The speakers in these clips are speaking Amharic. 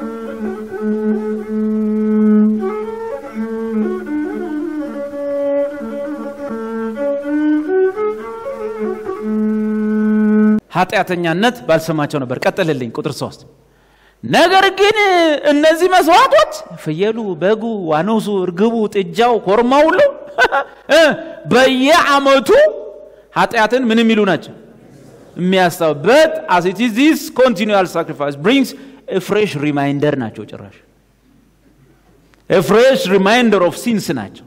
ኃጢአተኛነት ባልሰማቸው ነበር። ቀጥልልኝ ቁጥር ሶስት ነገር ግን እነዚህ መስዋዕቶች ፍየሉ፣ በጉ፣ ዋኖሱ፣ እርግቡ፣ ጥጃው፣ ኮርማው ሁሉ በየዓመቱ ኃጢአትን ምን የሚሉ ናቸው የሚያስታው በት as it is this continual sacrifice brings a fresh reminder ናቸው ጭራሽ a fresh reminder of sins ናቸው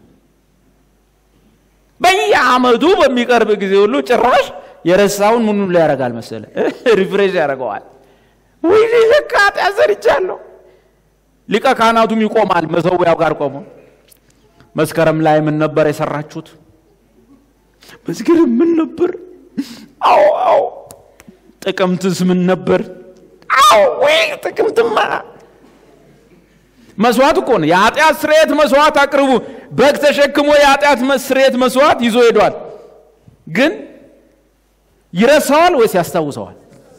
በየዓመቱ በሚቀርብ ጊዜ ሁሉ ጭራሽ የረሳውን ምኑ ላይ ያደርጋል መሰለ ሪፍሬሽ ያደርገዋል ወይ ልክ ኃጢአት ሰርቻለሁ ሊቀ ካህናቱም ይቆማል መሰዊያው ጋር ቆሞ መስከረም ላይ ምን ነበር የሰራችሁት መስከረም ምን ነበር አዎ አዎ ጥቅምትስ ምን ነበር አዎ ወይ ጥቅምትማ መስዋዕት እኮ ነው የኃጢአት ስርየት መስዋዕት አቅርቡ በግ ተሸክሞ የኃጢአት ስርየት መስዋዕት ይዞ ሄዷል ግን ይረሳዋል ወይስ ያስታውሰዋል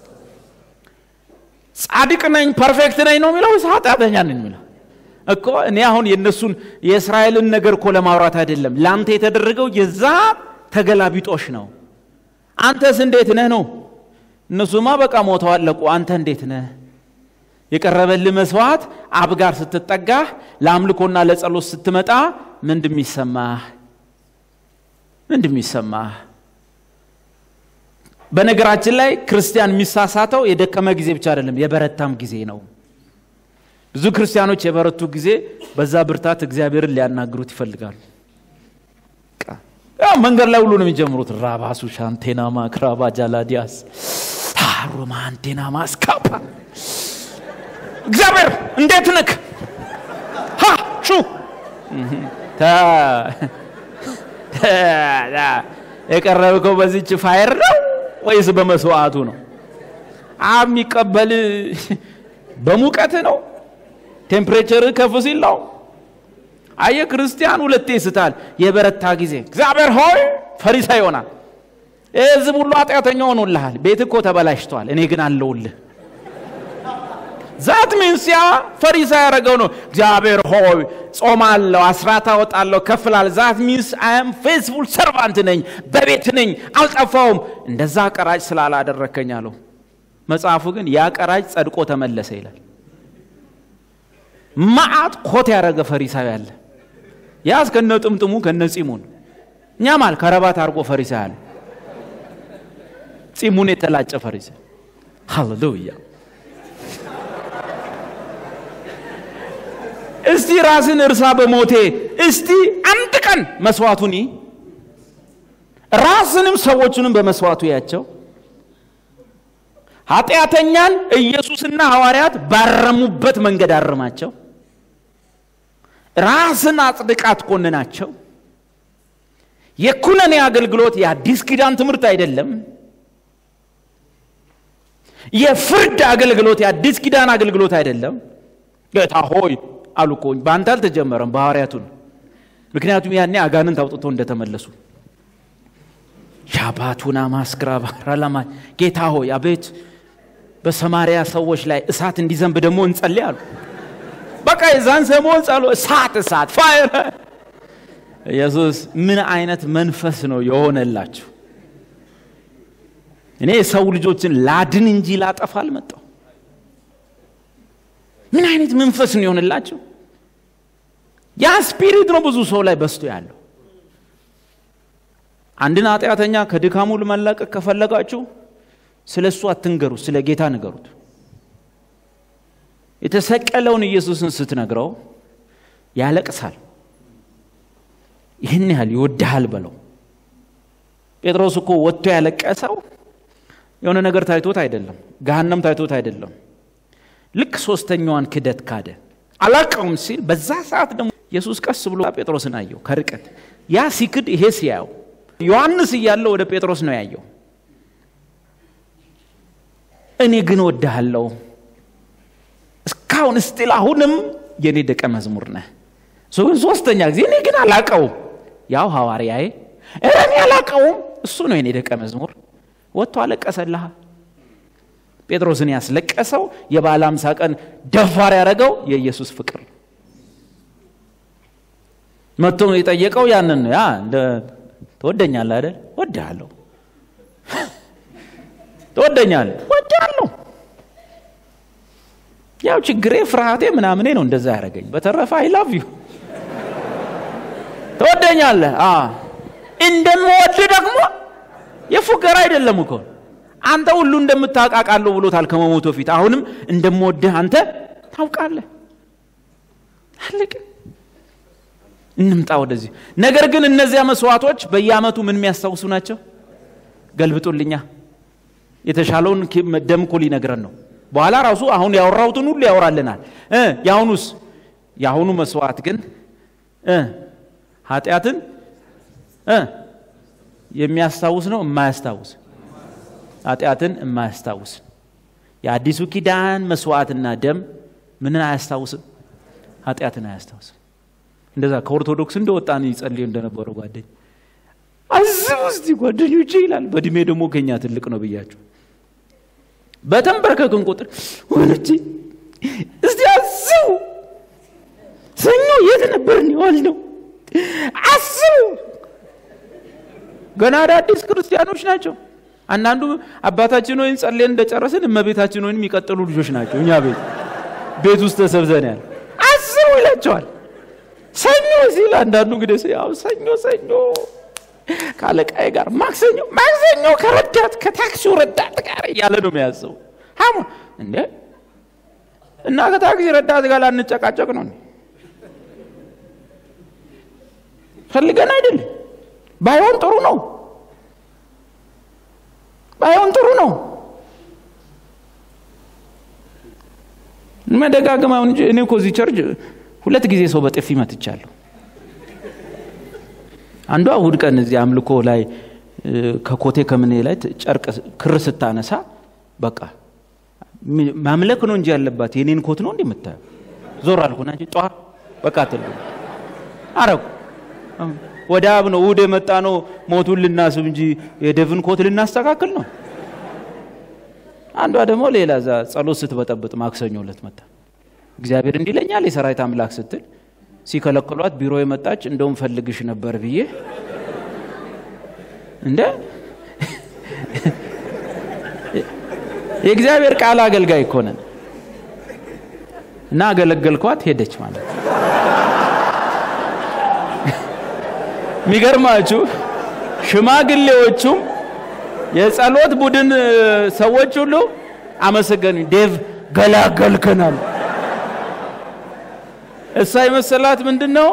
ጻድቅ ነኝ ፐርፌክት ነኝ ነው የሚለው ወይስ ኃጢአተኛ ነኝ የሚለው እኮ እኔ አሁን የእነሱን የእስራኤልን ነገር እኮ ለማውራት አይደለም ለአንተ የተደረገው የዛ ተገላቢጦሽ ነው አንተስ እንዴት ነህ ነው እነሱማ በቃ ሞተው አለቁ አንተ እንዴት ነህ የቀረበልህ መስዋዕት አብ ጋር ስትጠጋህ ለአምልኮና ለጸሎት ስትመጣ ምንድ የሚሰማህ ምንድ የሚሰማህ በነገራችን ላይ ክርስቲያን የሚሳሳተው የደከመ ጊዜ ብቻ አይደለም የበረታም ጊዜ ነው ብዙ ክርስቲያኖች የበረቱ ጊዜ በዛ ብርታት እግዚአብሔርን ሊያናግሩት ይፈልጋሉ መንገድ ላይ ሁሉ ነው የሚጀምሩት ራባሱ ሻንቴናማ ክራባ ጃላዲያስ ታሮማ አንቴናማ ስካፓ እግዚአብሔር እንዴት ነክ ሀ ሹ የቀረብከው በዚች ፋይር ነው ወይስ በመስዋዕቱ ነው አብ የሚቀበል በሙቀት ነው ቴምፕሬቸር ከፍ ሲል ነው አየ ክርስቲያን ሁለቴ ይስታል የበረታ ጊዜ እግዚአብሔር ሆይ ፈሪሳ ይሆናል ህዝብ ሁሉ ኃጢአተኛ ሆኖልሃል ቤት እኮ ተበላሽቷል እኔ ግን አለውልህ ዛት ሚንስ ያ ፈሪሳ ያደረገው ነው እግዚአብሔር ሆይ ጾማለሁ አስራት አወጣለሁ ከፍላል ዛት ሚንስ አም ፌስፉል ሰርቫንት ነኝ በቤት ነኝ አልጠፋውም እንደዛ ቀራጭ ስላላደረከኝ አለው መጽሐፉ ግን ያ ቀራጭ ጸድቆ ተመለሰ ይላል ማአት ኮት ያደረገ ፈሪሳዊ አለ ያስ ከነ ጥምጥሙ ከነ ጺሙን እኛ ማል ከረባት አድርጎ ፈሪሳ አለ ጺሙን የተላጨ ፈሪሳ ሃሌሉያ እስቲ ራስን እርሳ በሞቴ እስቲ አንድ ቀን መስዋዕቱን ራስንም ሰዎቹንም በመስዋዕቱ ያቸው ኃጢአተኛን ኢየሱስና ሐዋርያት ባረሙበት መንገድ አርማቸው ራስን አጽድቃት ኮንናቸው የኩነኔ አገልግሎት የአዲስ ኪዳን ትምህርት አይደለም የፍርድ አገልግሎት የአዲስ ኪዳን አገልግሎት አይደለም ጌታ ሆይ አሉ እኮ በአንተ አልተጀመረም በሐዋርያቱን ምክንያቱም ያኔ አጋንንት አውጥቶ እንደተመለሱ ሻባቱና ማስክራ ባራላማ ጌታ ሆይ አቤት በሰማሪያ ሰዎች ላይ እሳት እንዲዘንብ ደግሞ እንጸልይ አሉ በቃ የዛን ሰሞን ጸሎ እሳት እሳት ፋይር ኢየሱስ ምን አይነት መንፈስ ነው የሆነላችሁ እኔ የሰው ልጆችን ላድን እንጂ ላጠፋ አልመጣው ምን አይነት መንፈስ ነው የሆነላችሁ ያ ስፒሪት ነው ብዙ ሰው ላይ በስቶ ያለው አንድን ኃጢአተኛ ከድካሙ ለመላቀቅ ከፈለጋችሁ ስለ እሱ አትንገሩ ስለ ጌታ ንገሩት የተሰቀለውን ኢየሱስን ስትነግረው ያለቅሳል ይህን ያህል ይወድሃል በለው ጴጥሮስ እኮ ወጥቶ ያለቀሰው የሆነ ነገር ታይቶት አይደለም ገሃነም ታይቶት አይደለም ልክ ሶስተኛዋን ክደት ካደ አላቀውም ሲል በዛ ሰዓት ደግሞ ኢየሱስ ቀስ ብሎ ጴጥሮስን አየው ከርቀት ያ ሲክድ ይሄ ሲያየው ዮሐንስ እያለው ወደ ጴጥሮስ ነው ያየው እኔ ግን ወድሃለሁ እስካሁን ስቲል አሁንም የእኔ ደቀ መዝሙር ነህ እሱ ግን ሶስተኛ ጊዜ እኔ ግን አላቀውም ያው ሐዋርያዬ እኔ አላቀውም እሱ ነው የኔ ደቀ መዝሙር ወጥቶ አለቀሰልሃ ጴጥሮስን ያስለቀሰው የበዓለ ሃምሳ ቀን ደፋር ያደረገው የኢየሱስ ፍቅር ነው። መጥቶ የጠየቀው ያንን ነው። ያ እንደ ትወደኛለህ አይደል? ወድሃለሁ። ትወደኛለህ? ወድሃለሁ። ያው ችግሬ ፍርሃቴ ምናምኔ ነው እንደዛ ያደረገኝ። በተረፈ አይ ላቭ ዩ ትወደኛለህ። እንደምወድ ደግሞ የፉገራ አይደለም እኮ አንተ ሁሉ እንደምታውቃቃለሁ ብሎታል ከመሞቶ ፊት። አሁንም እንደምወድህ አንተ ታውቃለህ። አለቀ። እንምጣ ወደዚህ። ነገር ግን እነዚያ መስዋዕቶች በየዓመቱ ምን የሚያስታውሱ ናቸው? ገልብጡልኛ። የተሻለውን ደም እኮ ሊነግረን ነው። በኋላ ራሱ አሁን ያወራሁትን ሁሉ ያወራልናል። የአሁኑስ የአሁኑ መስዋዕት ግን ኃጢአትን የሚያስታውስ ነው የማያስታውስ ኃጢአትን የማያስታውስ የአዲሱ ኪዳን መስዋዕትና ደም ምንን አያስታውስም? ኃጢአትን አያስታውስም። እንደዛ ከኦርቶዶክስ እንደወጣን ይጸልዩ እንደነበረው ጓደኝ አስቡ እስቲ ጓደኞቼ ይላል። በእድሜ ደግሞ ከኛ ትልቅ ነው ብያቸው በተንበረከክን ቁጥር ወንጂ እስቲ አስቡ ሰኞ የት ነበርን የዋል ነው አስቡ ገና አዳዲስ ክርስቲያኖች ናቸው። አንዳንዱ አባታችን ወይም ጸሌን እንደጨረስን እመቤታችን ወይም የሚቀጥሉ ልጆች ናቸው። እኛ ቤት ቤት ውስጥ ተሰብዘን ያለ አስቡ ይላቸዋል። ሰኞ ሲል አንዳንዱ እንግዲህ ያው ሰኞ ሰኞ ከአለቃዬ ጋር ማክሰኞ ማክሰኞ ከረዳት ከታክሲው ረዳት ጋር እያለ ነው የሚያዘው። ሀሙ እንዴ እና ከታክሲ ረዳት ጋር ላንጨቃጨቅ ነው ፈልገን አይደለም። ባይሆን ጥሩ ነው። ባይሆን ጥሩ ነው። መደጋገም አሁን እንጂ እኔ እኮ እዚህ ቸርች ሁለት ጊዜ ሰው በጥፊ መትቻለሁ። አንዷ እሑድ ቀን እዚህ አምልኮ ላይ ከኮቴ ከምኔ ላይ ጨርቅ ክር ስታነሳ በቃ ማምለክ ነው እንጂ ያለባት የኔን ኮት ነው እንዴ የምታየው? ዞር አልኩና እንጂ ጧ በቃ ትል አረኩ። ወደ አብ ነው እሑድ የመጣ ነው ሞቱን ልናስብ እንጂ የደቭን ኮት ልናስተካክል ነው። አንዷ ደግሞ ሌላ እዛ ጸሎት ስትበጠብጥ ማክሰኞ ዕለት መጣ። እግዚአብሔር እንዲለኛል የሰራዊት አምላክ ስትል ሲከለክሏት ቢሮ የመጣች እንደውም ፈልግሽ ነበር ብዬ እንደ የእግዚአብሔር ቃል አገልጋይ እኮ ነን እና አገለገልኳት። ሄደች ማለት ነው። የሚገርማችሁ ሽማግሌዎቹም የጸሎት ቡድን ሰዎች ሁሉ አመሰገኑ። ዴቭ ገላገልከናል። እሷ የመሰላት ምንድን ነው?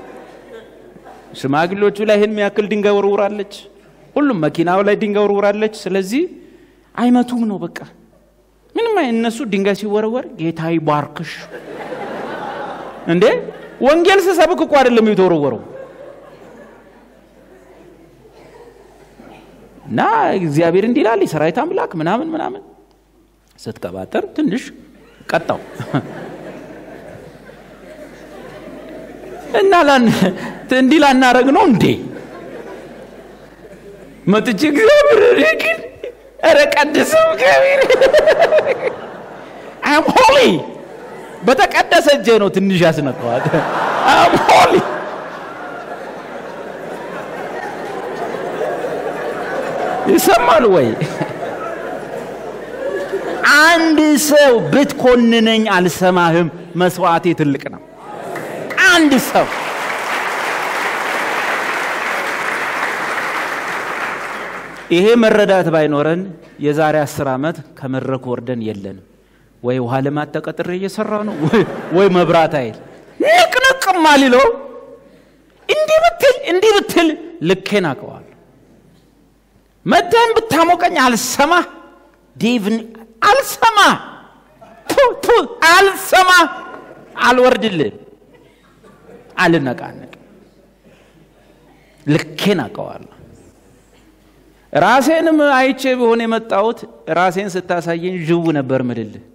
ሽማግሌዎቹ ላይ ይህን የሚያክል ድንጋይ ወርውራለች። ሁሉም መኪናው ላይ ድንጋይ ወርውራለች። ስለዚህ አይመቱም ነው በቃ ምንም እነሱ ድንጋይ ሲወረወር ጌታ ይባርክሽ። እንዴ ወንጌል ስሰብክ እኮ አይደለም የተወረወረው እና እግዚአብሔር እንዲህ ይላል የሰራዊት አምላክ ምናምን ምናምን ስትቀባጠር ትንሽ ቀጣው እና እንዲህ ላናረግ ነው እንዴ መጥቼ እግዚአብሔር ግን ኧረ ቀድሰው እግዚአብሔር አም ሆሊ በተቀደሰ እጄ ነው ትንሽ ያስነካዋል። አም ሆሊ ይሰማል ወይ? አንድ ሰው ብትኮንነኝ አልሰማህም። መስዋዕቴ ትልቅ ነው። አንድ ሰው ይሄ መረዳት ባይኖረን የዛሬ አስር ዓመት ከመድረክ ወርደን የለንም። ወይ ውሃ ልማት ተቀጥሬ እየሰራ ነው፣ ወይ መብራት ኃይል ንቅንቅም አልለው። እንዲህ ብትል እንዲህ ብትል ልኬን አውቀዋለሁ። መተን ብታሞቀኝ አልሰማ ዴቭን አልሰማ ቱ አልሰማ አልወርድልም፣ አልነቃነቅ ልኬን አውቀዋለሁ። ራሴንም አይቼ ቢሆን የመጣሁት ራሴን ስታሳየኝ ዥው ነበር ምልልህ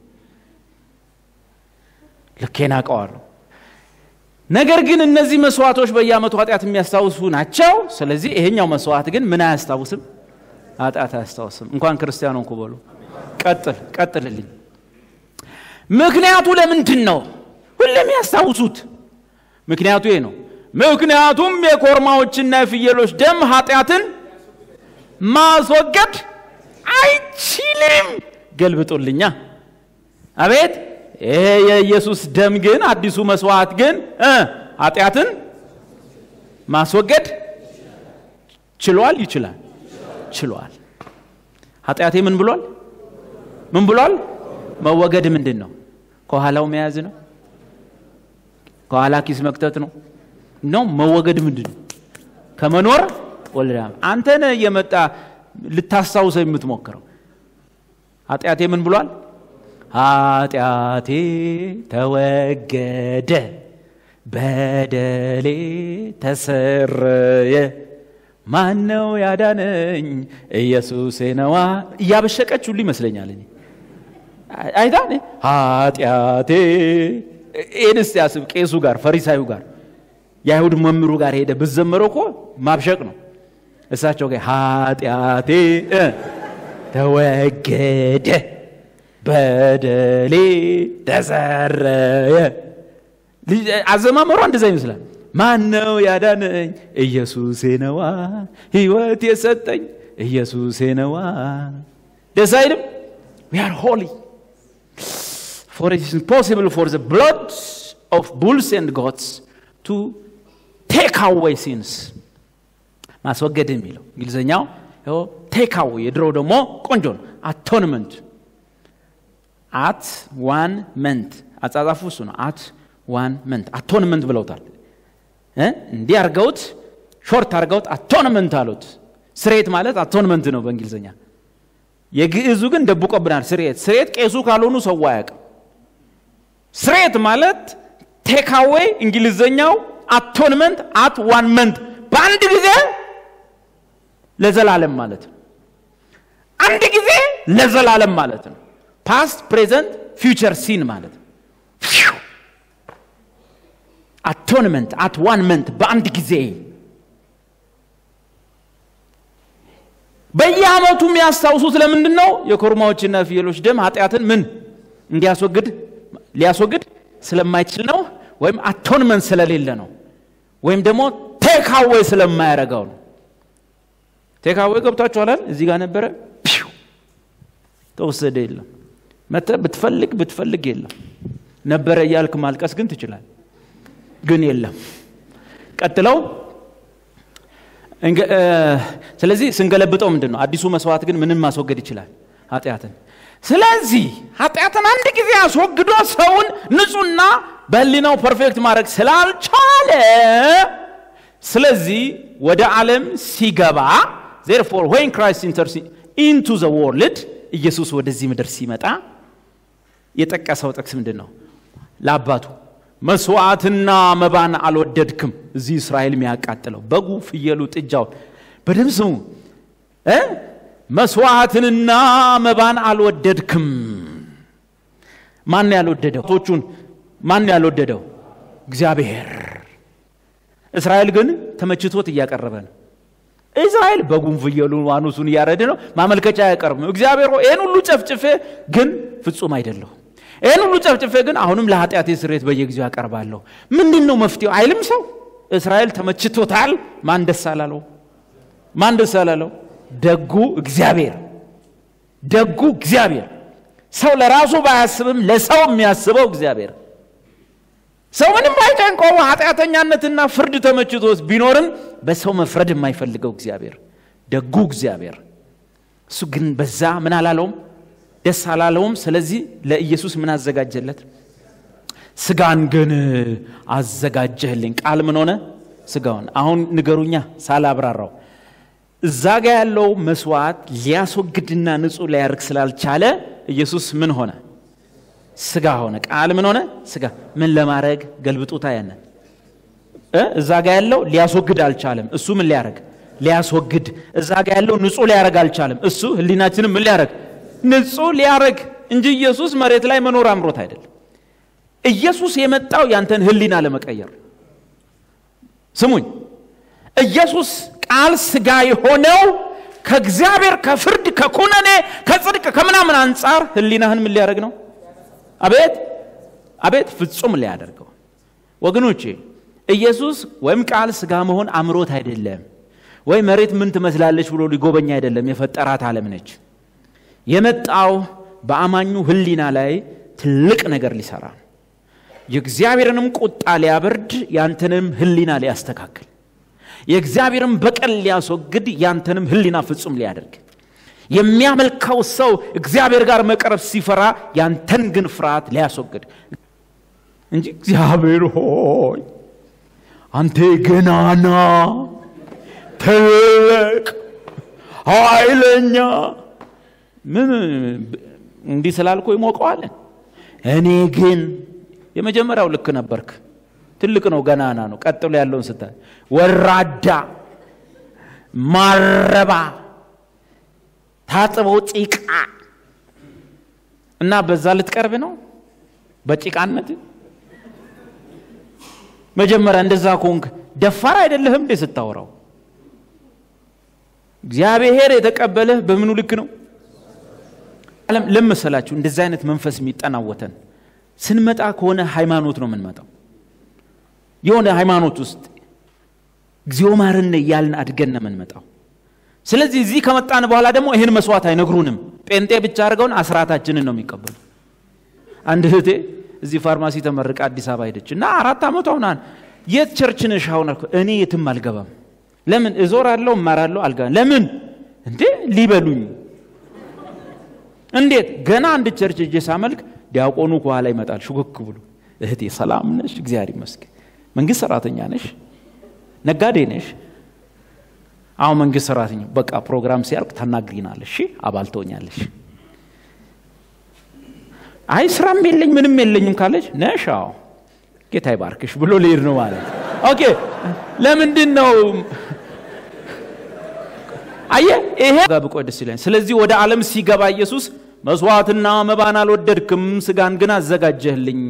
ልኬን አውቀዋለሁ። ነገር ግን እነዚህ መስዋዕቶች በየዓመቱ ኃጢአት የሚያስታውሱ ናቸው። ስለዚህ ይሄኛው መስዋዕት ግን ምን አያስታውስም? ኃጢአት አያስታውስም። እንኳን ክርስቲያን ሆንኩ በሉ። ቀጥል ቀጥልልኝ። ምክንያቱ ለምንድን ነው? ሁሌም ያስታውሱት። ምክንያቱ ይሄ ነው። ምክንያቱም የኮርማዎችና የፍየሎች ደም ኃጢአትን ማስወገድ አይችልም። ገልብጦልኛ። አቤት! ይሄ የኢየሱስ ደም ግን አዲሱ መስዋዕት ግን እ ኃጢአትን ማስወገድ ችሏል። ይችላል። ችሏል። ኃጢአቴ ምን ብሏል? ምን ብሏል? መወገድ ምንድን ነው? ከኋላው መያዝ ነው? ከኋላ ኪስ መክተት ነው? ነው መወገድ ምንድን ነው? ከመኖር ወልዳ አንተ ነህ እየመጣ ልታስታውሰው የምትሞክረው። ኃጢአቴ ምን ብሏል? ኃጢአቴ ተወገደ፣ በደሌ ተሰረየ፣ ማነው ያዳነኝ? ኢየሱሴ ነዋ። እያበሸቀች ሁሉ ይመስለኛል እኔ አይታ ኃጢአቴ ይህን እስቲ ያስብ። ቄሱ ጋር ፈሪሳዩ ጋር የአይሁድ መምሩ ጋር ሄደ ብዘመረው እኮ ማብሸቅ ነው። እሳቸው ጋር ኃጢአቴ እ ተወገደ በደሌ ተሰረየ። አዘማመሯ እንደዛ ይመስላል። ማን ነው ያዳነኝ? ኢየሱሴ ነዋ። ሕይወት የሰጠኝ ኢየሱሴ ነዋ። ደስ አይልም? ዊ አር ሆሊ for it is impossible for the blood of bulls and goats to take away sins ማስወገድ የሚለው እንግሊዝኛው ቴክ አዌይ የድሮው ደግሞ ቆንጆ ነው አቶንመንት አት ዋን መንት አጻጻፉ እሱ ነው አት ዋን መንት አቶንመንት ብለውታል እንዲህ አርገውት ሾርት አርገውት አቶንመንት አሉት ስሬት ማለት አቶንመንት ነው በእንግሊዝኛ የግዕዙ ግን ደብቆብናል ስሬት ስሬት ቄሱ ካልሆኑ ሰው አያውቅም ስሬት ማለት ቴካዌይ እንግሊዘኛው አቶንመንት አት ዋን መንት በአንድ ጊዜ ለዘላለም ማለት ነው። አንድ ጊዜ ለዘላለም ማለት ነው። ፓስት ፕሬዘንት ፊውቸር ሲን ማለት ነው። አቶንመንት አት ዋን መንት በአንድ ጊዜ በየአመቱ የሚያስታውሱት ለምንድን ነው? የኮርማዎችና ፍየሎች ደም ኃጢአትን ምን እንዲያስወግድ ሊያስወግድ ስለማይችል ነው። ወይም አቶንመንት ስለሌለ ነው። ወይም ደግሞ ቴካዌ ስለማያረጋው ነው። ቴካዌ ገብቷችኋል? እዚህ ጋር ነበረ ተወሰደ። የለም መተ ብትፈልግ ብትፈልግ የለም ነበረ እያልክ ማልቀስ ግን ትችላል። ግን የለም ቀጥለው ስለዚህ ስንገለብጠው ምንድን ነው? አዲሱ መስዋዕት ግን ምንም ማስወገድ ይችላል ኃጢአትን ስለዚህ ኃጢአትን አንድ ጊዜ አስወግዶ ሰውን ንጹህና በህሊናው ፐርፌክት ማድረግ ስላልቻለ ስለዚህ ወደ ዓለም ሲገባ ዜርፎር ወይን ክራይስት ኢንተር ኢንቱ ዘ ወርልድ ኢየሱስ ወደዚህ ምድር ሲመጣ የጠቀሰው ጥቅስ ምንድን ነው? ለአባቱ መስዋዕትና መባን አልወደድክም። እዚህ እስራኤል የሚያቃጥለው በጉ፣ ፍየሉ፣ ጥጃውን በደም ስሙ መስዋዕትንና መባን አልወደድክም። ማን ያልወደደው? ቶቹን ማን ያልወደደው? እግዚአብሔር። እስራኤል ግን ተመችቶት እያቀረበ ነው። እስራኤል በጉን ፍየሉን ዋኑሱን እያረደ ነው። ማመልከቻ አያቀርብም። እግዚአብሔር ይህን ሁሉ ጨፍጭፌ ግን ፍጹም አይደለሁ። ይህን ሁሉ ጨፍጭፌ ግን አሁንም ለኃጢአቴ ስሬት በየጊዜው ያቀርባለሁ። ምንድን ነው መፍትሄው አይልም ሰው። እስራኤል ተመችቶታል። ማን ደስ አላለው? ማን ደስ አላለው? ደጉ እግዚአብሔር ደጉ እግዚአብሔር ሰው ለራሱ ባያስብም ለሰው የሚያስበው እግዚአብሔር ሰው ምንም አይጨንቀው ኃጢአተኛነትና ፍርድ ተመችቶት ቢኖርም በሰው መፍረድ የማይፈልገው እግዚአብሔር ደጉ እግዚአብሔር እሱ ግን በዛ ምን አላለውም ደስ አላለውም ስለዚህ ለኢየሱስ ምን አዘጋጀለት ስጋን ግን አዘጋጀህልኝ ቃል ምን ሆነ ስጋውን አሁን ንገሩኛ ሳላብራራው እዛ ጋ ያለው መስዋዕት ሊያስወግድና ንጹህ ሊያርግ ስላልቻለ ኢየሱስ ምን ሆነ? ስጋ ሆነ። ቃል ምን ሆነ? ስጋ። ምን ለማድረግ ገልብጡታ ያነ እዛ ጋ ያለው ሊያስወግድ አልቻለም። እሱ ምን ሊያረግ? ሊያስወግድ። እዛ ጋ ያለው ንጹህ ሊያረግ አልቻለም። እሱ ህሊናችንም ምን ሊያረግ? ንጹህ ሊያረግ እንጂ ኢየሱስ መሬት ላይ መኖር አምሮት አይደለም። ኢየሱስ የመጣው ያንተን ህሊና ለመቀየር ስሙኝ ኢየሱስ ቃል ስጋ የሆነው ከእግዚአብሔር ከፍርድ ከኩነኔ ከጽድቅ ከምናምን አንጻር ህሊናህን ምን ሊያደርግ ነው? አቤት አቤት ፍጹም ሊያደርገው። ወገኖቼ ኢየሱስ ወይም ቃል ስጋ መሆን አምሮት አይደለም፣ ወይ መሬት ምን ትመስላለች ብሎ ሊጎበኝ አይደለም። የፈጠራት ዓለም ነች። የመጣው በአማኙ ህሊና ላይ ትልቅ ነገር ሊሰራ ነው። የእግዚአብሔርንም ቁጣ ሊያበርድ ያንተንም ህሊና ሊያስተካክል የእግዚአብሔርን በቀል ሊያስወግድ ያንተንም ህሊና ፍጹም ሊያደርግ የሚያመልከው ሰው እግዚአብሔር ጋር መቅረብ ሲፈራ ያንተን ግን ፍርሃት ሊያስወግድ እንጂ እግዚአብሔር ሆይ አንተ ገናና ትልቅ ኃይለኛ ምን እንዲህ ስላልኮ ይሞቀዋለን። እኔ ግን የመጀመሪያው ልክ ነበርክ። ትልቅ ነው፣ ገናና ነው። ቀጥሎ ያለውን ስታይ ወራዳ፣ ማረባ፣ ታጥበው ጭቃ እና በዛ ልትቀርብ ነው በጭቃነት መጀመሪያ እንደዛ ኮንክ ደፋር አይደለህም እንዴ ስታወራው? እግዚአብሔር የተቀበለህ በምኑ ልክ ነው? ዓለም ለመሰላችሁ እንደዚህ አይነት መንፈስ የሚጠናወተን ስንመጣ ከሆነ ሃይማኖት ነው የምንመጣው። የሆነ ሃይማኖት ውስጥ እግዚኦ ማርነ እያልን አድገን ነው የምንመጣው። ስለዚህ እዚህ ከመጣን በኋላ ደግሞ ይህን መስዋዕት አይነግሩንም። ጴንጤ ብቻ አድርገውን አስራታችንን ነው የሚቀበሉ። አንድ እህቴ እዚህ ፋርማሲ ተመርቃ አዲስ አበባ ሄደች እና አራት ዓመቷ ሁናን የት ቸርች ነሽ አሁን አልኩ። እኔ የትም አልገባም። ለምን እዞራለሁ፣ እማራለሁ፣ አልገባም። ለምን እንዴ ሊበሉኝ እንዴት ገና አንድ ቸርች እጄ ሳመልክ ዲያቆኑ ከኋላ ይመጣል ሹክክ ብሎ እህቴ ሰላም ነሽ? እግዚአብሔር ይመስገን። መንግስት ሰራተኛ ነሽ? ነጋዴ ነሽ? አሁን መንግስት ሰራተኛ። በቃ ፕሮግራም ሲያልቅ ታናግሪናለሽ፣ አባል ትሆኛለሽ። አይ ስራም የለኝ ምንም የለኝም ካለች ነሽ? አዎ ጌታ ይባርክሽ ብሎ ሊሄድ ነው ማለት። ኦኬ ለምንድን ነው አየ ይሄ ጋር ብቆይ ደስ ይለኛል። ስለዚህ ወደ ዓለም ሲገባ ኢየሱስ መስዋዕትና መባን አልወደድክም፣ ስጋን ግን አዘጋጀህልኝ።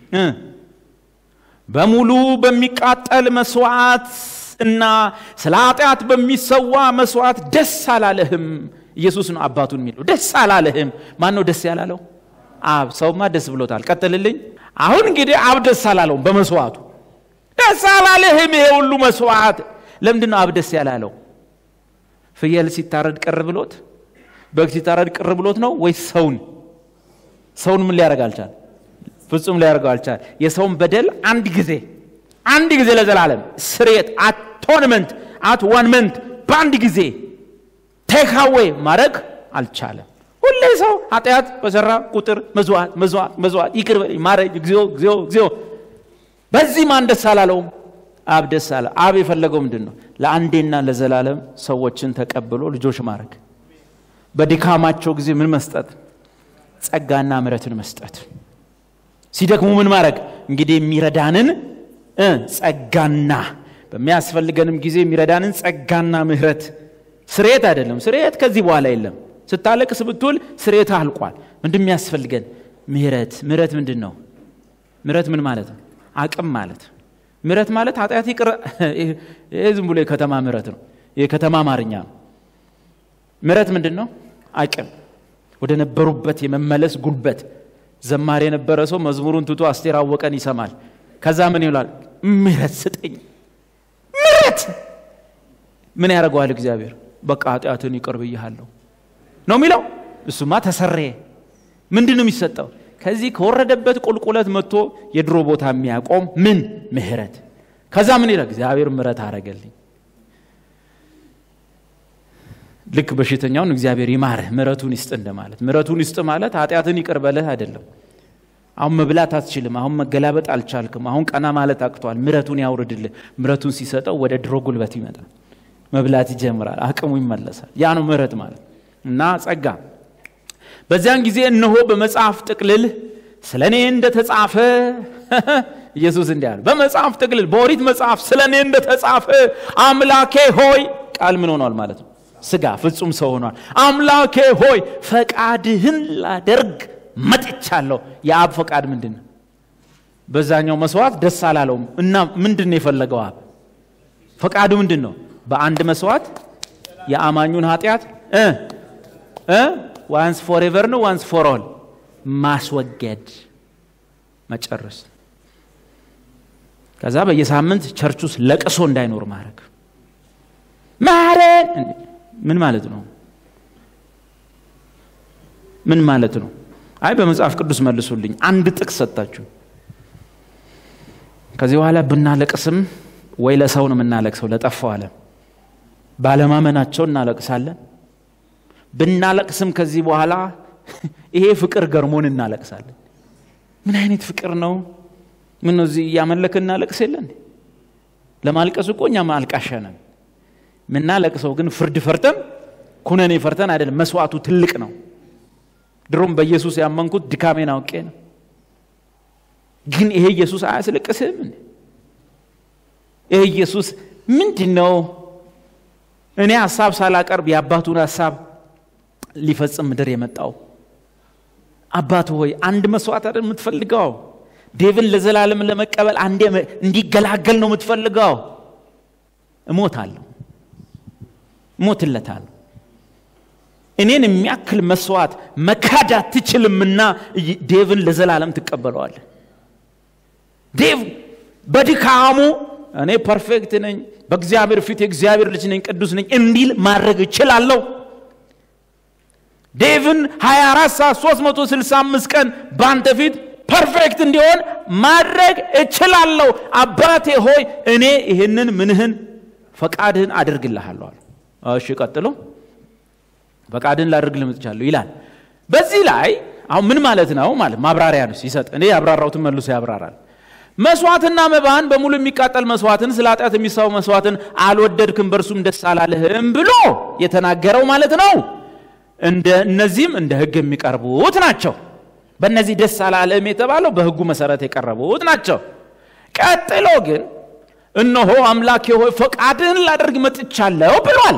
በሙሉ በሚቃጠል መስዋዕት እና ስለ ኃጢአት በሚሰዋ መስዋዕት ደስ አላለህም። ኢየሱስ ነው አባቱን የሚለው ደስ አላለህም። ማን ነው ደስ ያላለው? አብ። ሰውማ ደስ ብሎታል። ቀጥልልኝ። አሁን እንግዲህ አብ ደስ አላለውም በመስዋዕቱ ደስ አላለህም። ይሄ ሁሉ መስዋዕት ለምንድን ነው አብ ደስ ያላለው? ፍየል ሲታረድ ቅር ብሎት በግ ሲታረድ ቅር ብሎት ነው ወይስ ሰውን ሰውን ምን ሊያደርግ አልቻል? ፍጹም ሊያደርገው አልቻል። የሰውን በደል አንድ ጊዜ አንድ ጊዜ ለዘላለም ስርየት አቶንመንት አትዋንመንት በአንድ ጊዜ ቴካዌ ማድረግ አልቻለም። ሁሌ ሰው ኃጢአት በሰራ ቁጥር መዝዋዕት መዝዋዕት መዝዋዕት ይቅር በለኝ ማረኝ እግዚኦ እግዚኦ እግዚኦ። በዚህ ማን ደስ አላለውም? አብ ደስ አለ። አብ የፈለገው ምንድን ነው? ለአንዴና ለዘላለም ሰዎችን ተቀብሎ ልጆች ማድረግ፣ በድካማቸው ጊዜ ምን መስጠት? ጸጋና ምሕረትን መስጠት። ሲደክሙ ምን ማድረግ? እንግዲህ የሚረዳንን ጸጋና በሚያስፈልገንም ጊዜ የሚረዳንን ጸጋና ምሕረት። ስርየት አይደለም። ስርየት ከዚህ በኋላ የለም። ስታለቅስ ብትውል ስርየት አልቋል። ምንድን የሚያስፈልገን ምሕረት። ምሕረት ምንድን ነው? ምሕረት ምን ማለት ነው? አቅም ማለት ምሕረት ማለት ኃጢአት ይቅር። ይሄ ዝም ብሎ የከተማ ምሕረት ነው፣ የከተማ አማርኛ ነው። ምሕረት ምንድን ነው? አቅም፣ ወደ ነበሩበት የመመለስ ጉልበት። ዘማሪ የነበረ ሰው መዝሙሩን ትቶ አስቴር አወቀን ይሰማል። ከዛ ምን ይላል? ምሕረት ስጠኝ። ምሕረት ምን ያደርገዋል እግዚአብሔር? በቃ ኃጢአትን ይቅር ብያለሁ ነው የሚለው። እሱማ ተሰረየ። ምንድን ነው የሚሰጠው? ከዚህ ከወረደበት ቁልቁለት መጥቶ የድሮ ቦታ የሚያቆም ምን ምሕረት። ከዛ ምን ይላል? እግዚአብሔር ምሕረት አረገልኝ። ልክ በሽተኛውን እግዚአብሔር ይማርህ ምሕረቱን ይስጥ እንደማለት። ምሕረቱን ይስጥ ማለት ኃጢአትን ይቅር በለህ አይደለም። አሁን መብላት አትችልም፣ አሁን መገላበጥ አልቻልክም፣ አሁን ቀና ማለት አቅቷል፣ ምሕረቱን ያውርድልህ። ምሕረቱን ሲሰጠው ወደ ድሮ ጉልበት ይመጣል፣ መብላት ይጀምራል፣ አቅሙ ይመለሳል። ያ ነው ምሕረት ማለት እና ጸጋ በዚያን ጊዜ እነሆ በመጽሐፍ ጥቅልል ስለ እኔ እንደተጻፈ ኢየሱስ እንዲህ አለ። በመጽሐፍ ጥቅልል በኦሪት መጽሐፍ ስለ እኔ እንደተጻፈ አምላኬ ሆይ ቃል ምን ሆኗል ማለት ነው? ስጋ ፍጹም ሰው ሆኗል። አምላኬ ሆይ ፈቃድህን ላደርግ መጥቻለሁ። የአብ ፈቃድ ምንድን ነው? በዛኛው መስዋዕት ደስ አላለውም እና ምንድን ነው የፈለገው አብ? ፈቃዱ ምንድን ነው? በአንድ መስዋዕት የአማኙን ኃጢአት እ እ ዋንስ ፎር ኤቨር ነው ዋንስ ፎር ኦል ማስወገድ መጨረስ። ከዛ በየሳምንት ቸርች ውስጥ ለቅሶ እንዳይኖር ማድረግ። ማረን ምን ማለት ነው? ምን ማለት ነው? አይ በመጽሐፍ ቅዱስ መልሱልኝ። አንድ ጥቅስ ሰጣችሁ። ከዚህ በኋላ ብናለቅስም ወይ ለሰው ነው የምናለቅሰው፣ ለጠፋው ዓለም ባለማመናቸው እናለቅሳለን። ብናለቅስም ከዚህ በኋላ ይሄ ፍቅር ገርሞን እናለቅሳለን። ምን አይነት ፍቅር ነው? ምን ነው እዚህ እያመለክ እናለቅስ የለን? ለማልቀስ እኮ እኛ ማልቃሻ ነን። ምናለቅሰው ግን ፍርድ ፈርተን ኩነኔ ፈርተን አይደለም። መስዋዕቱ ትልቅ ነው። ድሮም በኢየሱስ ያመንኩት ድካሜን አውቄ ነው። ግን ይሄ ኢየሱስ አያስለቅስም? ይሄ ኢየሱስ ምንድን ነው? እኔ ሀሳብ ሳላቀርብ የአባቱን ሀሳብ ሊፈጽም ምድር የመጣው አባቱ ሆይ አንድ መስዋዕት አይደል የምትፈልገው? ዴቭን ለዘላለም ለመቀበል አንዴ እንዲገላገል ነው የምትፈልገው? እሞታለሁ፣ እሞትለታለሁ። እኔን የሚያክል መስዋዕት መካድ አትችልምና ዴቭን ለዘላለም ትቀበለዋለህ። ዴቭ በድካሙ እኔ ፐርፌክት ነኝ፣ በእግዚአብሔር ፊት የእግዚአብሔር ልጅ ነኝ፣ ቅዱስ ነኝ እንዲል ማድረግ እችላለሁ። ዴቭን 24 ሰዓት 365 ቀን በአንተ ፊት ፐርፌክት እንዲሆን ማድረግ እችላለሁ። አባቴ ሆይ እኔ ይህንን ምንህን ፈቃድህን አድርግልሃለሁ አለ። እሺ ቀጥሎ ፈቃድህን ላድርግልህ መጥቻለሁ ይላል። በዚህ ላይ አሁን ምን ማለት ነው? ማለት ማብራሪያ ነው ሲሰጥ፣ እኔ ያብራራሁትን መልሶ ያብራራል። መስዋዕትና መባን በሙሉ የሚቃጠል መስዋዕትን ስለ ኃጢአት የሚሰው መስዋዕትን አልወደድክም፣ በእርሱም ደስ አላለህም ብሎ የተናገረው ማለት ነው። እንደ እነዚህም እንደ ሕግ የሚቀርቡት ናቸው። በእነዚህ ደስ አላለህም የተባለው በሕጉ መሰረት የቀረቡት ናቸው። ቀጥሎ ግን እነሆ አምላኬ ሆይ ፈቃድህን ላደርግ መጥቻለሁ ብሏል።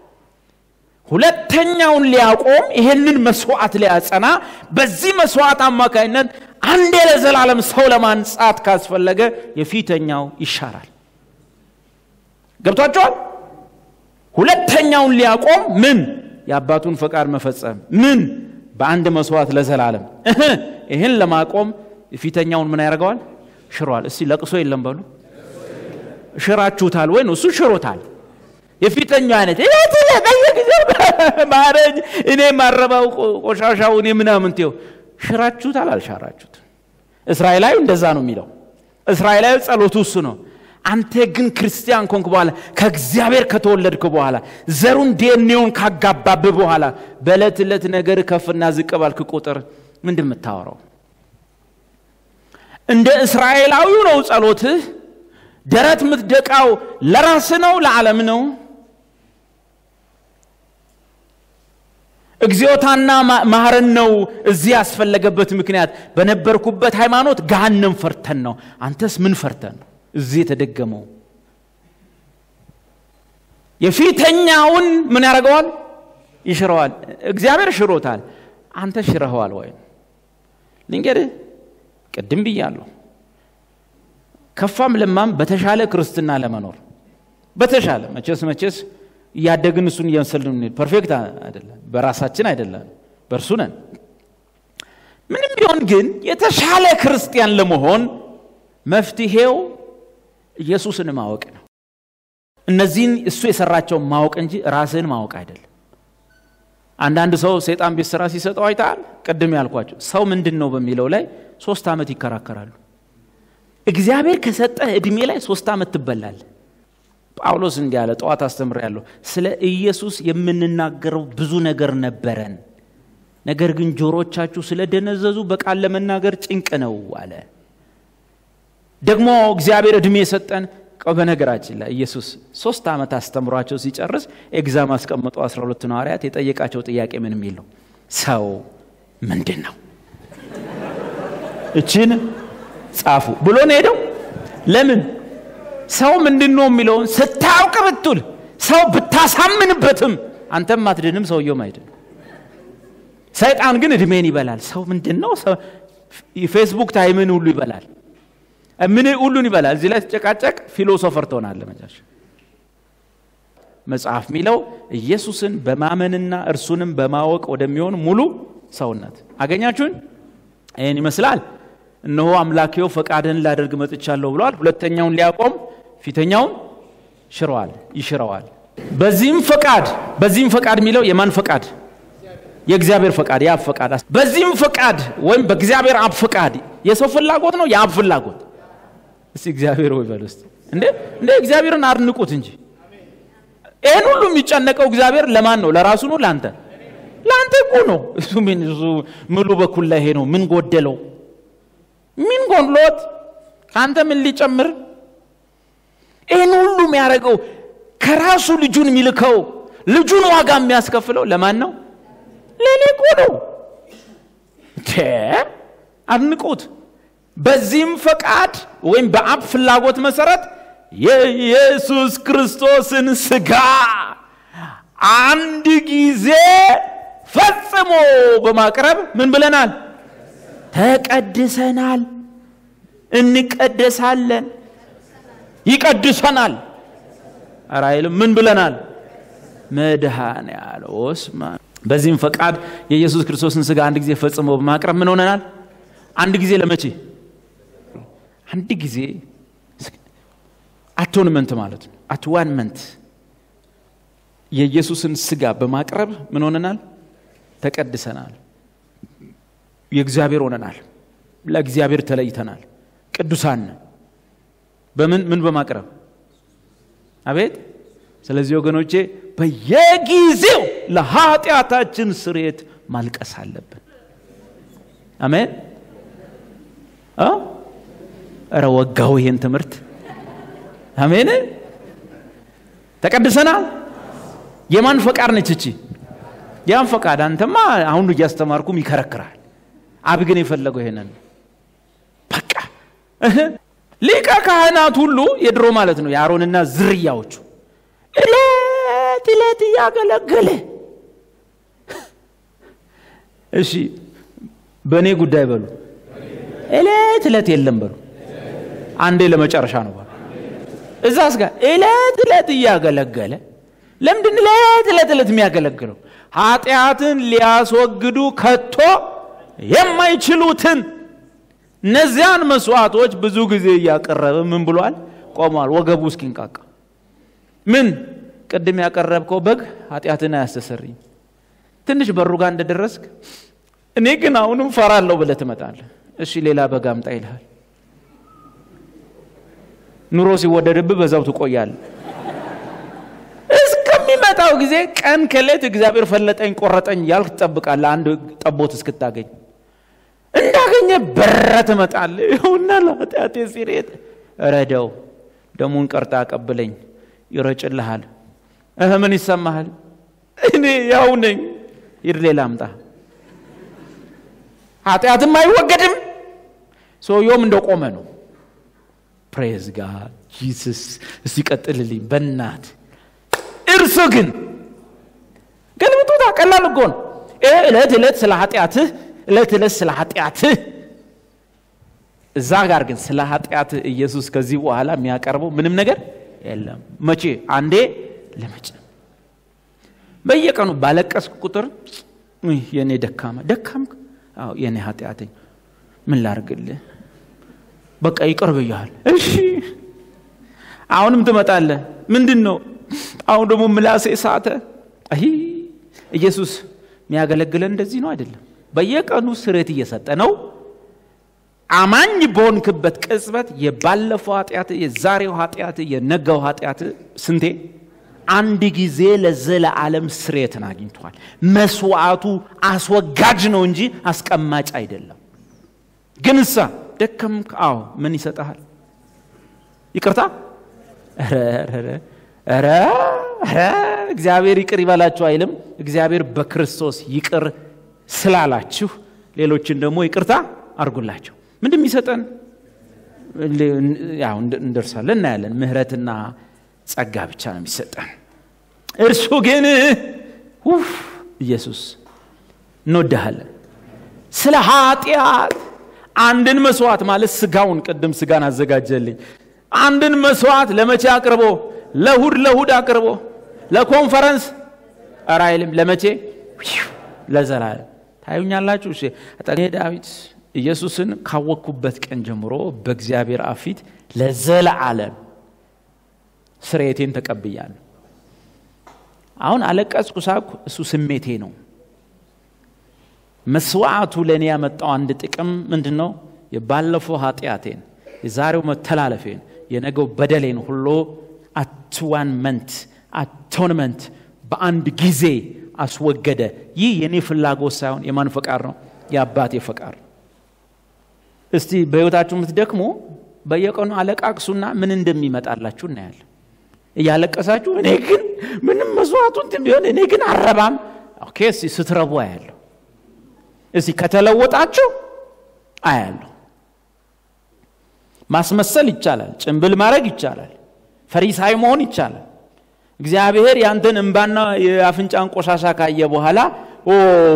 ሁለተኛውን ሊያቆም ይህንን መስዋዕት ሊያጸና በዚህ መስዋዕት አማካኝነት አንዴ ለዘላለም ሰው ለማንጻት ካስፈለገ የፊተኛው ይሻራል። ገብቷቸዋል። ሁለተኛውን ሊያቆም ምን የአባቱን ፈቃድ መፈጸም ምን በአንድ መስዋዕት ለዘላለም ይህን ለማቆም የፊተኛውን ምን ያደርገዋል? ሽሯል። እስቲ ለቅሶ የለም በሉ። ሽራችሁታል ወይ ነው? እሱ ሽሮታል። የፊተኛው አይነት በየጊዜው ማረኝ፣ እኔ ማረባው ቆሻሻው እኔ ምናምን ትው ሽራችሁታል፣ አልሻራችሁት። እስራኤላዊ እንደዛ ነው የሚለው። እስራኤላዊ ጸሎቱ እሱ ነው። አንተ ግን ክርስቲያን ኮንክ በኋላ ከእግዚአብሔር ከተወለድክ በኋላ ዘሩን ዲኤንኤውን ካጋባብህ በኋላ በዕለት ዕለት ነገር ከፍና ዝቅ ባልክ ቁጥር ምንድን የምታወራው? እንደ እስራኤላዊው ነው ጸሎትህ። ደረት የምትደቃው ለራስ ነው ለዓለም ነው? እግዚኦታና ማህረን ነው እዚህ ያስፈለገበት ምክንያት በነበርኩበት ሃይማኖት ገሃነም ፈርተን ነው። አንተስ ምን ፈርተን ነው እዚህ የተደገመው? የፊተኛውን ምን ያደርገዋል? ይሽረዋል። እግዚአብሔር ሽሮታል። አንተ ሽረኸዋል ወይ? ልንገርህ፣ ቅድም ብያለሁ። ከፋም ለማም በተሻለ ክርስትና ለመኖር በተሻለ መቼስ መቼስ እያደግን እሱን እየመሰልን እንሄድ። ፐርፌክት አይደለም፣ በራሳችን አይደለም፣ በእርሱ ነን። ምንም ቢሆን ግን የተሻለ ክርስቲያን ለመሆን መፍትሄው ኢየሱስን ማወቅ ነው። እነዚህን እሱ የሰራቸውን ማወቅ እንጂ ራስህን ማወቅ አይደለም። አንዳንድ ሰው ሰይጣን ቤት ስራ ሲሰጠው አይተሃል። ቅድም ያልኳቸው ሰው ምንድን ነው በሚለው ላይ ሶስት ዓመት ይከራከራሉ። እግዚአብሔር ከሰጠህ ዕድሜ ላይ ሶስት ዓመት ትበላለህ። ጳውሎስ እንዲህ አለ፣ ጠዋት አስተምሬያለሁ። ስለ ኢየሱስ የምንናገረው ብዙ ነገር ነበረን፣ ነገር ግን ጆሮቻችሁ ስለደነዘዙ በቃል ለመናገር ጭንቅ ነው አለ። ደግሞ እግዚአብሔር ዕድሜ የሰጠን በነገራችን ላይ ኢየሱስ ሶስት ዓመት አስተምሯቸው ሲጨርስ ኤግዛም አስቀምጦ አስራ ሁለቱ ሐዋርያት የጠየቃቸው ጥያቄ ምን የሚል ነው? ሰው ምንድን ነው? እችን ጻፉ ብሎ ነው ሄደው። ለምን ሰው ምንድን ነው የሚለውን ስታውቅ ብትል ሰው ብታሳምንበትም አንተም አትድንም፣ ሰውየውም አይድንም። ሰይጣን ግን እድሜን ይበላል። ሰው ምንድን ነው? ፌስቡክ ታይምን ሁሉ ይበላል። ምን ሁሉን ይበላል። እዚህ ላይ ተጨቃጨቅ ፊሎሶፈር ትሆናለህ። መጨረሻ መጽሐፍ የሚለው ኢየሱስን በማመንና እርሱንም በማወቅ ወደሚሆን ሙሉ ሰውነት አገኛችሁን? ይህን ይመስላል። እነሆ አምላኬው ፈቃድህን ላደርግ መጥቻለሁ ብለዋል። ሁለተኛውን ሊያቆም ፊተኛውን ሽረዋል፣ ይሽረዋል። በዚህም ፈቃድ በዚህም ፈቃድ የሚለው የማን ፈቃድ? የእግዚአብሔር ፈቃድ፣ የአብ ፈቃድ። በዚህም ፈቃድ ወይም በእግዚአብሔር አብ ፈቃድ የሰው ፍላጎት ነው የአብ ፍላጎት? እስቲ እግዚአብሔር ወይ በል ውስጥ እንዴ እንዴ እግዚአብሔርን አድንቁት እንጂ ይህን ሁሉ የሚጨነቀው እግዚአብሔር ለማን ነው? ለራሱ ነው? ለአንተ ለአንተ እኮ ነው። እሱ ምን እሱ ምሉ በኩል ላይ ይሄ ነው። ምን ጎደለው? ምን ጎድሎት? ከአንተ ምን ሊጨምር? ይህን ሁሉ የሚያደርገው ከራሱ ልጁን የሚልከው ልጁን ዋጋ የሚያስከፍለው ለማን ነው? ለእኔ እኮ ነው። አድንቁት። በዚህም ፈቃድ ወይም በአብ ፍላጎት መሰረት የኢየሱስ ክርስቶስን ስጋ አንድ ጊዜ ፈጽሞ በማቅረብ ምን ብለናል? ተቀድሰናል። እንቀደሳለን። ይቀድሰናል። ኧረ አይልም። ምን ብለናል? መድኃኔ ዓለም ወስማ በዚህም ፈቃድ የኢየሱስ ክርስቶስን ስጋ አንድ ጊዜ ፈጽሞ በማቅረብ ምን ሆነናል? አንድ ጊዜ ለመቼ? አንድ ጊዜ አቶንመንት ማለት ነው። አትዋንመንት የኢየሱስን ስጋ በማቅረብ ምን ሆነናል? ተቀድሰናል። የእግዚአብሔር ሆነናል። ለእግዚአብሔር ተለይተናል። ቅዱሳን በምን ምን በማቅረብ አቤት። ስለዚህ ወገኖቼ በየጊዜው ለኃጢአታችን ስርየት ማልቀስ አለብን። አሜን። እረ ወጋው ይሄን ትምህርት አሜን። ተቀድሰናል። የማን ፈቃድ ነች እቺ? ያን ፈቃድ አንተማ አሁን እያስተማርኩም ይከረክራል። አብ ግን የፈለገው ይሄንን በቃ ሊቀ ካህናት ሁሉ የድሮ ማለት ነው የአሮንና ዝርያዎቹ እለት እለት እያገለገለ እሺ፣ በእኔ ጉዳይ በሉ እለት እለት የለም በሉ አንዴ ለመጨረሻ ነው በሉ እዛስ ጋር እለት እለት እያገለገለ ለምንድን እለት እለት እለት የሚያገለግለው? ኃጢአትን ሊያስወግዱ ከቶ የማይችሉትን እነዚያን መስዋዕቶች ብዙ ጊዜ እያቀረበ ምን ብሏል? ቆሟል። ወገቡ እስኪንቃቃ ምን ቅድም ያቀረብከው በግ ኃጢአትን አያስተሰርይም። ትንሽ በሩ ጋር እንደደረስክ እኔ ግን አሁንም ፈራለሁ ብለህ ትመጣለህ። እሺ ሌላ በግ አምጣ ይልሃል። ኑሮ ሲወደድብህ በዛው ትቆያለህ። እስከሚመጣው ጊዜ ቀን ከሌት እግዚአብሔር ፈለጠኝ ቆረጠኝ ያልክ ትጠብቃለህ። አንድ ጠቦት እስክታገኝ እንዳገኘ በረ ትመጣለህ። ይኸውና ለኃጢአቴ ሲሬት ረደው ደሙን ቀርጣ አቀብለኝ ይረጭልሃል። እህ ምን ይሰማሃል? እኔ ያው ነኝ። ሂድ ሌላ አምጣ። ኃጢአትም አይወገድም። ሰውየውም እንደቆመ ነው። ፕሬዝ ጋድ ጂሰስ። እስቲ ቀጥልልኝ በናት እርሱ ግን ገልብጡታ። ቀላል እኮ ነው። ይሄ ዕለት ዕለት ስለ ኃጢአትህ ዕለት ዕለት ስለ ኃጢአትህ እዛ ጋር ግን ስለ ኃጢአትህ ኢየሱስ ከዚህ በኋላ የሚያቀርበው ምንም ነገር የለም። መቼ አንዴ ለመቼ በየቀኑ ባለቀስክ ቁጥር የእኔ ደካማ ደካምክ፣ አዎ የእኔ ኃጢአተኝ ምን ላርግልህ? በቃ ይቅር ብያል። እሺ አሁንም ትመጣለህ። ምንድን ነው አሁን ደግሞ ምላሴ ሳተ። አይ ኢየሱስ የሚያገለግለን እንደዚህ ነው አይደለም። በየቀኑ ስሬት እየሰጠ ነው። አማኝ በሆንክበት ቅጽበት የባለፈው ኃጢአት፣ የዛሬው ኃጢአት፣ የነገው ኃጢአት ስንቴ አንድ ጊዜ ለዘለዓለም ስሬትን አግኝቷል። መስዋዕቱ አስወጋጅ ነው እንጂ አስቀማጭ አይደለም። ግን እሳ ደከምክ፣ አዎ ምን ይሰጠሃል? ይቅርታ ረ እግዚአብሔር ይቅር ይበላችሁ አይልም። እግዚአብሔር በክርስቶስ ይቅር ስላላችሁ ሌሎችን ደግሞ ይቅርታ አድርጉላቸው። ምንድን የሚሰጠን ያው እንደርሳለን፣ እናያለን። ምህረትና ጸጋ ብቻ ነው የሚሰጠን። እርሱ ግን ውፍ ኢየሱስ እንወድሃለን። ስለ ኃጢአት አንድን መስዋዕት ማለት ስጋውን ቅድም ስጋን አዘጋጀልኝ። አንድን መስዋዕት ለመቼ አቅርቦ? ለሁድ ለሁድ አቅርቦ ለኮንፈረንስ ኧረ አይልም። ለመቼ? ለዘላለም ታዩኛላችሁ። እሺ እኔ ዳዊት ኢየሱስን ካወቅኩበት ቀን ጀምሮ በእግዚአብሔር አብ ፊት ለዘላለም ስርየቴን ተቀብያለሁ። አሁን አለቀስኩ፣ ሳቅኩ፣ እሱ ስሜቴ ነው። መስዋዕቱ ለእኔ ያመጣው አንድ ጥቅም ምንድን ነው? የባለፈው ኃጢአቴን፣ የዛሬው መተላለፌን፣ የነገው በደሌን ሁሉ አትዋንመንት አቶንመንት በአንድ ጊዜ አስወገደ። ይህ የእኔ ፍላጎት ሳይሆን የማን ፈቃድ ነው? የአባቴ ፈቃድ። እስቲ በሕይወታችሁ የምትደክሙ በየቀኑ አለቃቅሱና ምን እንደሚመጣላችሁ እናያለን። እያለቀሳችሁ እኔ ግን ምንም መስዋዕቱ እንትን ቢሆን እኔ ግን አረባም። ኦኬ፣ እስቲ ስትረቡ አያለሁ። እስቲ ከተለወጣችሁ አያለሁ። ማስመሰል ይቻላል። ጭንብል ማድረግ ይቻላል። ፈሪሳይ መሆን ይቻላል። እግዚአብሔር ያንተን እንባና የአፍንጫን ቆሻሻ ካየ በኋላ ኦ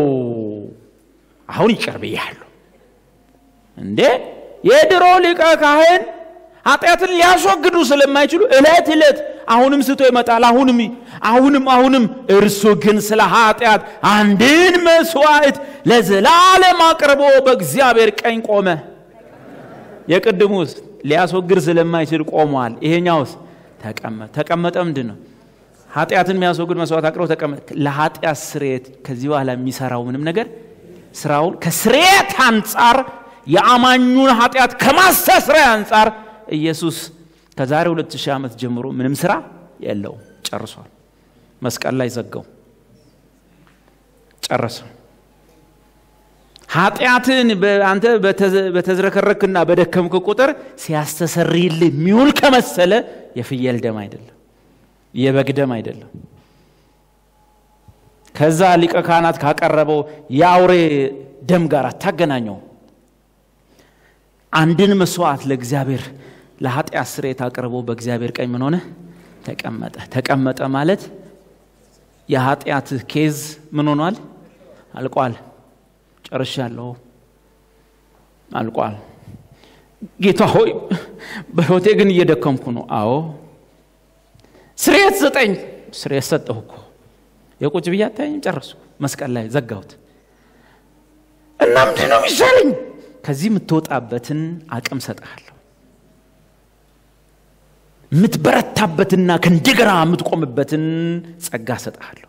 አሁን ይቅር ብያለሁ እንዴ የድሮ ሊቀ ካህን ኃጢአትን ሊያስወግዱ ስለማይችሉ እለት እለት አሁንም ስቶ ይመጣል። አሁንም አሁንም አሁንም እርሱ ግን ስለ ኃጢአት አንድን መስዋዕት ለዘላለም አቅርቦ በእግዚአብሔር ቀኝ ቆመ። የቅድሙስ ሊያስወግድ ስለማይችል ቆሟል። ይሄኛውስ ተቀመጠ። ተቀመጠ ምንድን ነው? ኃጢአትን የሚያስወግድ መስዋዕት አቅርቦ ተቀመጠ። ለኃጢአት ስርየት ከዚህ በኋላ የሚሰራው ምንም ነገር ስራውን ከስርየት አንጻር የአማኙን ኃጢአት ከማስተስሪያ አንጻር ኢየሱስ ከዛሬ ሁለት ሺህ ዓመት ጀምሮ ምንም ስራ የለውም። ጨርሷል። መስቀል ላይ ዘጋው፣ ጨረሰ። ኃጢአትን አንተ በተዝረከረክና በደከምክ ቁጥር ሲያስተሰርይልህ የሚውል ከመሰለ የፍየል ደም አይደለም፣ የበግ ደም አይደለም። ከዛ ሊቀ ካህናት ካቀረበው የአውሬ ደም ጋር አታገናኘው። አንድን መስዋዕት ለእግዚአብሔር ለኃጢአት ስርየት አቅርቦ በእግዚአብሔር ቀኝ ምን ሆነ? ተቀመጠ። ተቀመጠ ማለት የኃጢአት ኬዝ ምን ሆኗል? አልቋል። ጨርሻለሁ፣ አልቋል። ጌታ ሆይ በሕይወቴ ግን እየደከምኩ ነው። አዎ ስርየት ስጠኝ። ስርየት ሰጠሁ እኮ የቁጭ ብዬ አታየኝም? ጨረስኩ። መስቀል ላይ ዘጋሁት እና ምንድን ነው የሚሻለኝ? ከዚህ የምትወጣበትን አቅም ሰጠሃለሁ። የምትበረታበትና ከእንደገና የምትቆምበትን ጸጋ ሰጠሃለሁ።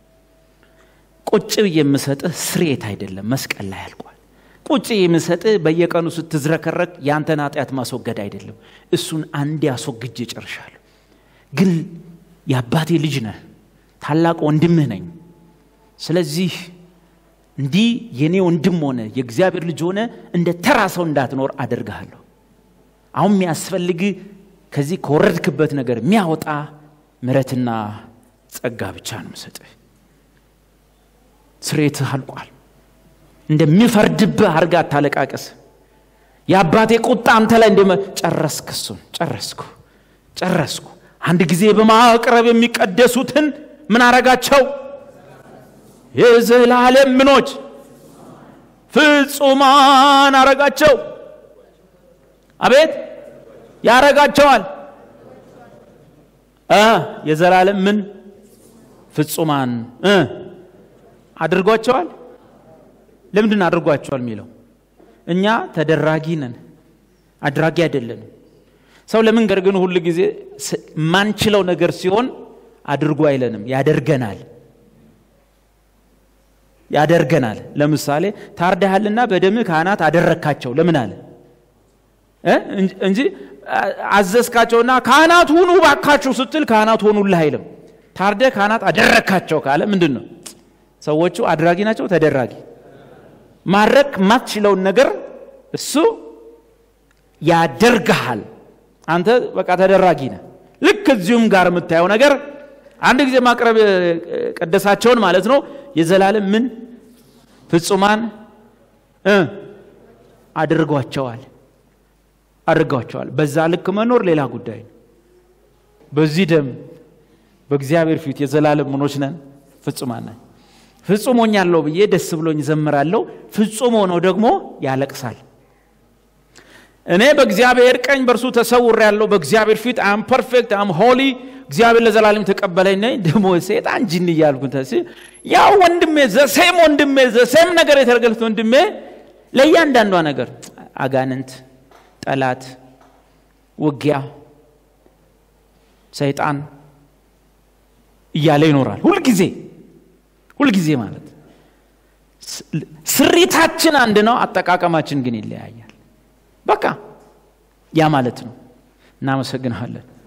ቁጭ ብዬ የምሰጥህ ስርየት አይደለም፣ መስቀል ላይ አልቋል። ቁጭ የምሰጥህ በየቀኑ ስትዝረከረክ የአንተን ኃጢአት ማስወገድ አይደለም፣ እሱን አንዴ አስወግጄ ጨርሻለሁ። ግን የአባቴ ልጅ ነህ፣ ታላቅ ወንድምህ ነኝ። ስለዚህ እንዲህ የኔ ወንድም ሆነ የእግዚአብሔር ልጅ ሆነ እንደ ተራ ሰው እንዳትኖር አደርግሃለሁ። አሁን የሚያስፈልግ ከዚህ ከወረድክበት ነገር የሚያወጣ ምሕረትና ጸጋ ብቻ ነው የምሰጥህ። ስሬትህ አልቋል። እንደሚፈርድብህ አድርጋ አታለቃቀስ። የአባቴ ቁጣ አንተ ላይ እንደ ጨረስክ፣ እሱን ጨረስኩ ጨረስኩ። አንድ ጊዜ በማቅረብ የሚቀደሱትን ምን አረጋቸው? የዘላለም ምኖች ፍጹማን አረጋቸው። አቤት ያረጋቸዋል። የዘላለም ምን ፍጹማን አድርጓቸዋል። ለምንድን አድርጓቸዋል የሚለው እኛ ተደራጊ ነን፣ አድራጊ አይደለንም። ሰው ለመንገድ ግን ሁል ጊዜ ማንችለው ነገር ሲሆን አድርጎ አይለንም፣ ያደርገናል ያደርገናል። ለምሳሌ ታርደሃልና በደምህ ካህናት አደረግካቸው ለምን አለ እንጂ አዘዝካቸውና ካህናት ሁኑ ባካችሁ ስትል ካህናት ሆኑልህ አይልም። ታርደ ካህናት አደረግካቸው ካለ ምንድን ነው? ሰዎቹ አድራጊ ናቸው፣ ተደራጊ። ማድረግ ማትችለውን ነገር እሱ ያደርግሃል። አንተ በቃ ተደራጊ ነህ። ልክ እዚሁም ጋር የምታየው ነገር አንድ ጊዜ ማቅረብ ቀደሳቸውን ማለት ነው። የዘላለም ምን ፍጹማን አድርጓቸዋል አድርጓቸዋል። በዛ ልክ መኖር ሌላ ጉዳይ ነው። በዚህ ደም በእግዚአብሔር ፊት የዘላለም ምኖች ነን፣ ፍጹማን ነን። ፍጹም ሆኛለሁ ብዬ ደስ ብሎኝ ዘምራለሁ። ፍጹም ሆኖ ደግሞ ያለቅሳል። እኔ በእግዚአብሔር ቀኝ በእርሱ ተሰውር ያለው በእግዚአብሔር ፊት አም ፐርፌክት አም ሆሊ እግዚአብሔር ለዘላለም ተቀበለኝ ነኝ ደግሞ ሴጣን ጅን እያልኩ ያው ወንድሜ ዘሴም ወንድሜ ዘሴም ነገር የተረገልት ወንድሜ ለእያንዳንዷ ነገር አጋንንት፣ ጠላት፣ ውጊያ፣ ሰይጣን እያለ ይኖራል። ሁልጊዜ ሁልጊዜ ማለት ስሪታችን አንድ ነው፣ አጠቃቀማችን ግን ይለያያል። በቃ ያ ማለት ነው። እናመሰግንሃለን።